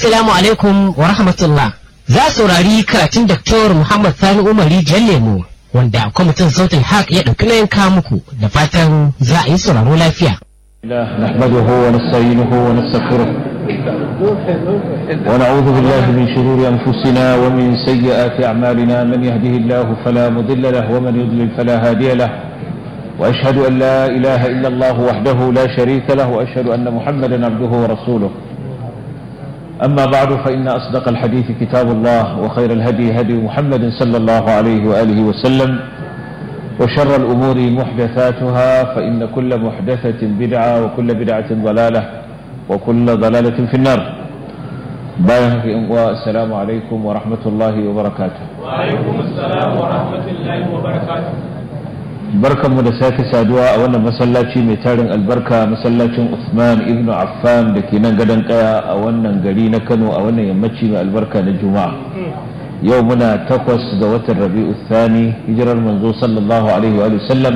Assalamu alaikum wa rahmatullah. Za saurari karatun Dr. Muhammad Sani Umari Jallemu wanda kwamitin sautin haq ya ɗauki nayin kawo muku da fatan za a yi sauraro lafiya. نحمده ونستعينه ونستغفره ونعوذ بالله من شرور أنفسنا ومن سيئات أعمالنا من يهده الله فلا مضل له ومن يضلل فلا هادي له وأشهد أن لا إله إلا الله وحده لا شريك له وأشهد أن محمدا عبده ورسوله أما بعد فإن أصدق الحديث كتاب الله وخير الهدي هدي محمد صلى الله عليه وآله وسلم وشر الأمور محدثاتها فإن كل محدثة بدعة وكل بدعة ضلالة وكل ضلالة في النار بايعك والسلام عليكم ورحمة الله وبركاته وعليكم السلام ورحمة الله وبركاته barkanmu da sake saduwa a wannan masallaci mai tarin albarka masallacin Usman ibn Affan da ke nan gadon kaya a wannan gari na Kano a wannan yammaci mai albarka na Juma'a yau muna takwas ga watan Rabi'u Thani hijirar manzo sallallahu alaihi wa sallam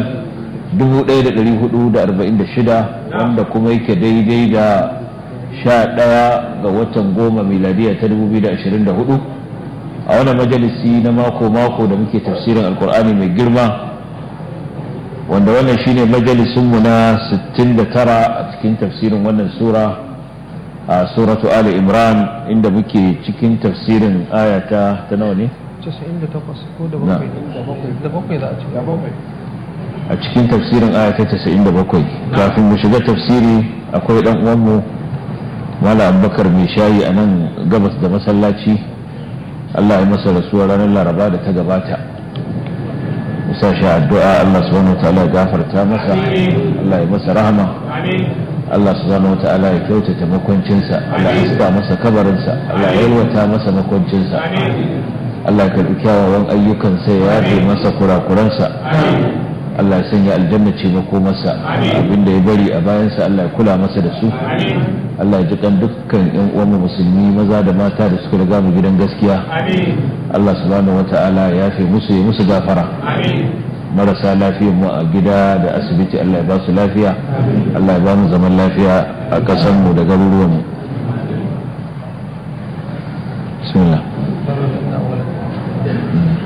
1446 wanda kuma yake daidai da 11 ga watan goma miladiya ta 2024 a wannan majalisi na mako-mako da muke tafsirin alkur'ani mai girma wanda wannan shine majalisunmu na 69 a cikin tafsirin wannan sura a suratu ali imran inda muke cikin tafsirin ayata ta nawa ne 98 ko da bakwai da bakwai za a ci bakwai a cikin tafsirin ayata 97 kafin mu shiga tafsiri akwai dan uwanmu mala abubakar mai shayi a nan gabas da masallaci allah ya masa rasuwa ranar laraba da ta gabata sa shi addu'a Allah subhanahu wa ta'ala ya gafarta masa Allah ya masa rahama Allah subhanahu wa ta'ala ya kyautata makwancinsa Allah ya saka masa kabarinsa Allah ya yalwata masa makwancinsa Allah ya karbi kyawawan ayyukansa ya yafe masa kurakuransa Allah ya sanya aljanna ce makomarsa abinda ya bari a bayansa Allah ya kula masa da su Allah ya ji kan dukkan yan uwan musulmi maza da mata da suka riga mu gidan gaskiya Allah subhanahu wata'ala ya yafe musu ya musu gafara marasa lafiyar mu a gida da asibiti Allah ya ba su lafiya Allah ya ba mu zaman lafiya a ƙasar mu da garuruwan mu